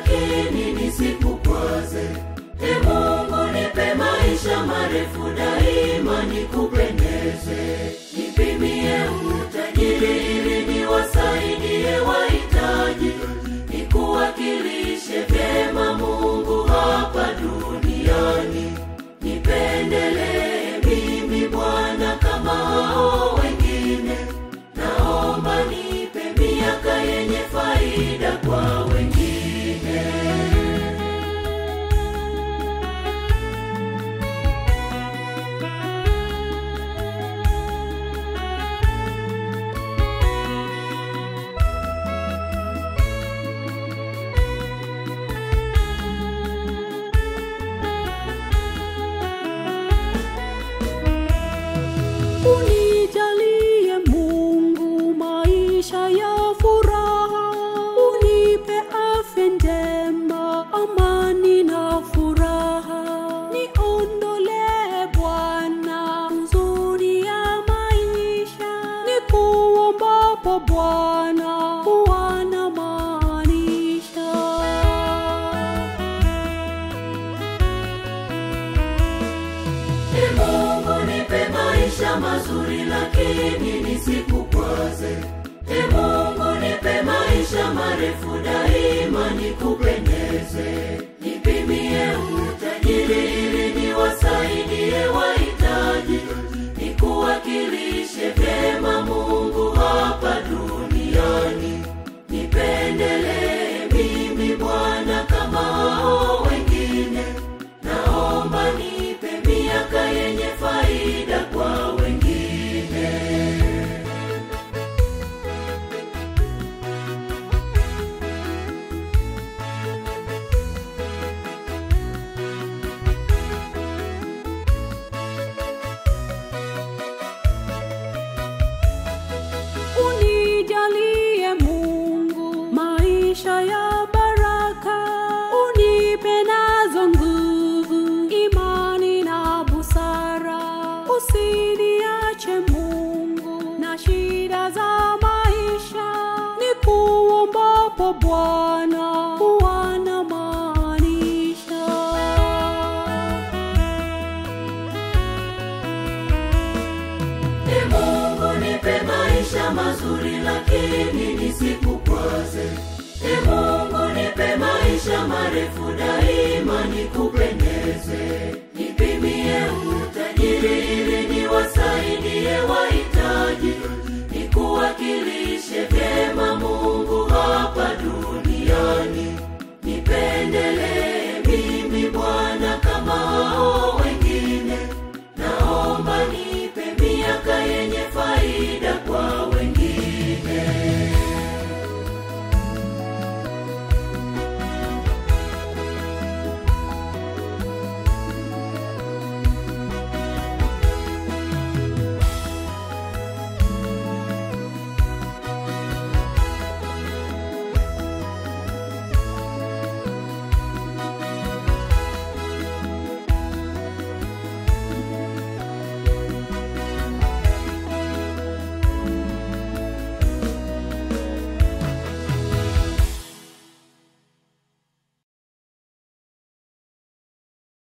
lakini nisikukwaze. E Mungu, nipe maisha marefu daima nikupendeze. Nipimie utajiri ili niwasaidie wahitaji, nikuwakilishe vyema Mungu hapa duniani. Nipendelee mimi Bwana kama hao wengine, naomba nipe miaka yenye faida kwa wengine. Unijalie Mungu maisha ya furaha, unipe afya njema, amani na furaha. Niondolee Bwana huzuni ya maisha, nikuombapo Bwana huwa namaanisha. E Mungu nipe maisha mazuri lakini nisikukwaze. E Mungu nipe maisha marefu daima nikupendeze. Nipimie utajiri ili niwasaidie wahitaji, nikuwakilishe vyema Mungu hapa duniani. Nipendelee mimi Bwana kama hao wengine, naomba nipe miaka yenye faida kwa wengine. Unijalie Mungu maisha ya baraka, unipe nazo nguvu, imani na busara. Usiniache Mungu na shida za maisha, nikuombapo Bwana huwa namaanisha. E Mungu nipe maisha mazuri lakini nisikukwaze. E Mungu nipe maisha marefu daima nikupendeze.